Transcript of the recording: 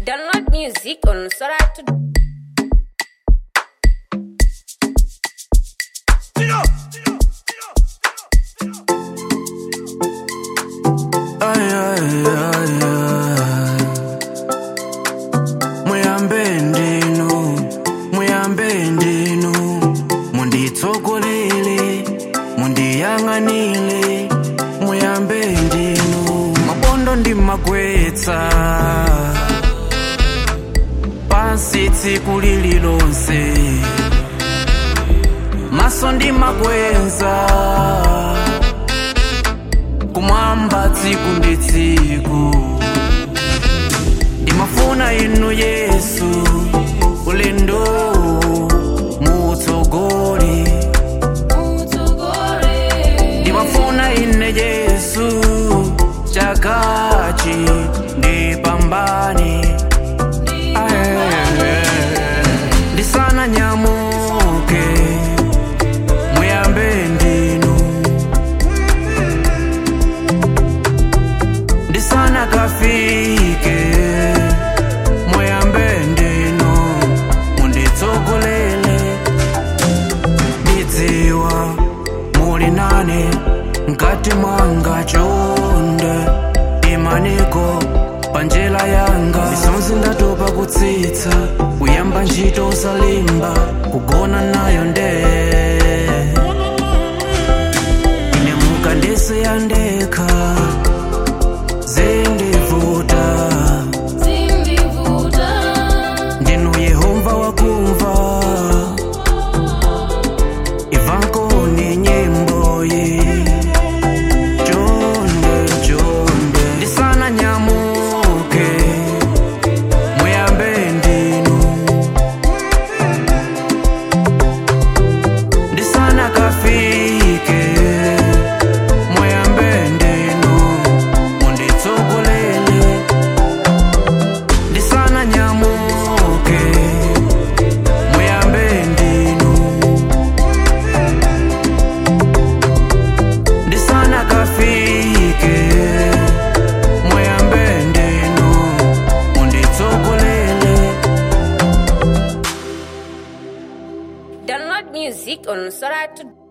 Download music on Soratu. Ay, ay, ay, ay. muyambe ndinu muyambe ndinu munditsogolele mundiyang'anile muyambe ndinu mabondo ndimagwetsa pansi tsiku lililonse maso ndimagweza kumwamba tsiku ndi tsiku ndimafuna inu yesu ulendo mutsogole ndimafuna ine yesu chakachi ndipambane ndisana nyamuke muyambe ndinu ndisana kafike muyambe ndinu munditsogolele ndidziwa muli nane mkati mwanga chonde imaniko panjela yanga misonzi ndatopa kutsitsa kuyamba ntchito usalimba kugona nayo ndee ine mukandisiya ndekha zindivuta ndinu yehova wakumva ivankoni nyimbo yi chonde chonde ndisana nyamuke muyambe ndinu ndisana kafike muyambe ndinu munditsogolele ndisana nyamuke muyambe ndinu ndisana kafike muyambe ndinu munditsogolele Download music on Soratu.